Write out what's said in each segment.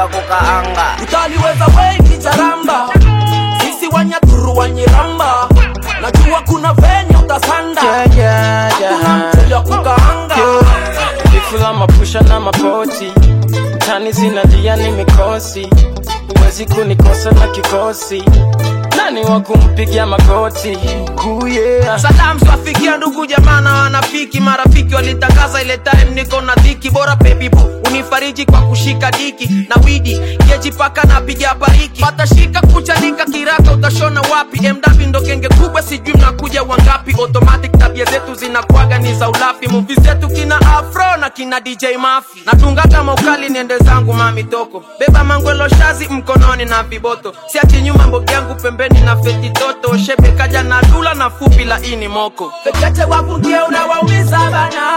wa kukaanga utaliweza wengi charamba sisi wanyaturu wanyiramba najua kuna venye utasanda Yeah, yeah, kuna yeah. mchele wa kukaanga Vifula mapusha na mapoti tani zinalia ni mikosi wezi kunikosa na kikosi nani wa kumpigia magoti kuye Saddam swafikia ndugu jamaa na wanafiki marafiki walitangaza ile time niko na dhiki bora baby boo unifariji kwa kushika diki na widi keji paka na piga bariki patashika kuchanika kiraka utashona wapi mw ndo kenge kubwa sijui mnakuja wangapi automatic tabia zetu zinakuaga ni za ulafi muvi zetu kina afro na kina dj mafi natunga kama ukali niende zangu mami toko beba mangwelo shazi mkononi na viboto siachi nyuma mbogi yangu pembeni na feti toto shebe kaja na dula na fupi la ini moko fekeche wapungie unawaumiza bana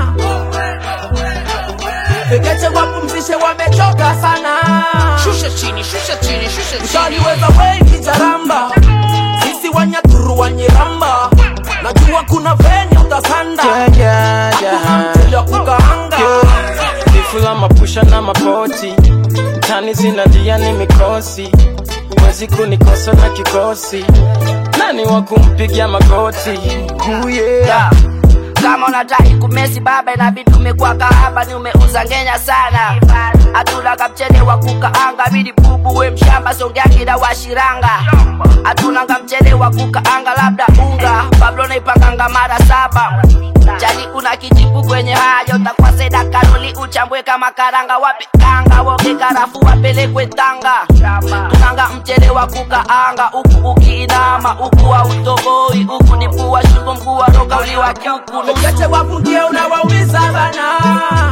fekeche wapumzishe wamechoka sana shusha chini shusha chini shusha chini utaliweza wengi jaramba sisi wanyaturu wanyiramba najua kuna venye utasanda Yeah, yeah, kuna yeah. mchele wa kukaanga Vifula mapusha na mapoti tani zinalia ni mikosi wezi kunikosa na kikosi nani wa kumpigia magoti kuye Yeah. kama unataki kumesi baba inabidi umekuwa kahaba ni umeuza ngenya sana hatuna kamchele wa kukaanga bidi bubu we mshamba songeakida washiranga hatuna kamchele wa kukaanga labda unga pablo naipanganga mara saba jali una kijipu kwenye hayo utakuwa seda karoli uchambwe kama karanga wape kanga woke karafu wapelekwe tanga tunanga mchele wa kukaanga huku ukiinama huku wa utoboi huku ni pua shingo mguu wa roka uliwa kuku fekeche wapungie unawaumiza bana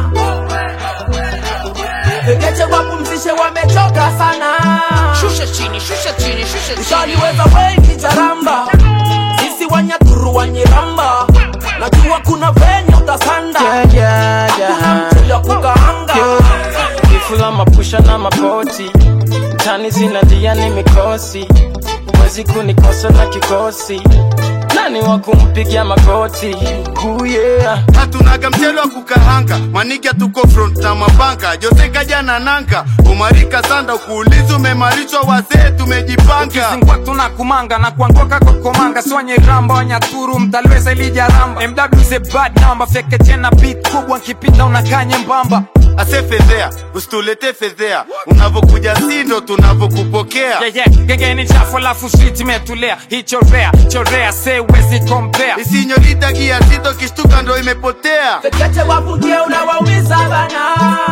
fekeche wapumzishe wamechoka sana shusha chini shusha chini shusha utaliweza wengi jaramba sisi wanyaturu wanyiramba najua kuna venye utasanda Yeah, yeah, kuna yeah. mchele wa kukaanga Vifula mapusha na mapoti tani zinalia ni mikosi wezi kunikosa na kikosi nani wa kumpigia magoti kuye hatunaga mchele wa kukahanga manike tuko front na mabanka jose kaja na nanka umarika sanda ukuulizi umemarishwa wazee tumejipanga Kizingwa tuna kumanga na kuanguka kwa komanga sonye ramba wanyaturu mtaliweza ilija ramba MW is a bad number feke tena beat kubwa nkipinda unakaa nyembamba ase fedhea usitulete fedhea unavokuja sindo tunavokupokea yeah, yeah. genge ni chafu lafu street imetulia hichorea chorea se wezi compare isinyorita gia sito kishtuka ndo imepotea fekeche wapungie unawaumiza bana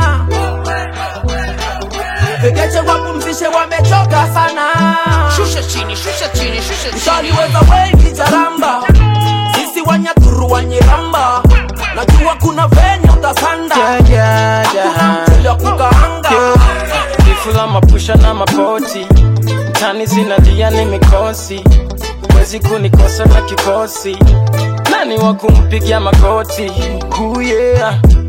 fekeche wapumzishe wamechoka sana shusha chini shusha chini shusha chini utaliweza wengi jaramba sisi wanyaturu wanyiramba najua kuna venye utasanda Yeah, yeah, kuna yeah. mchele wa kukaanga Vifula mapusha na mapoti tani zinalia ni mikosi wezi kunikosa na kikosi nani wa kumpigia magoti kuye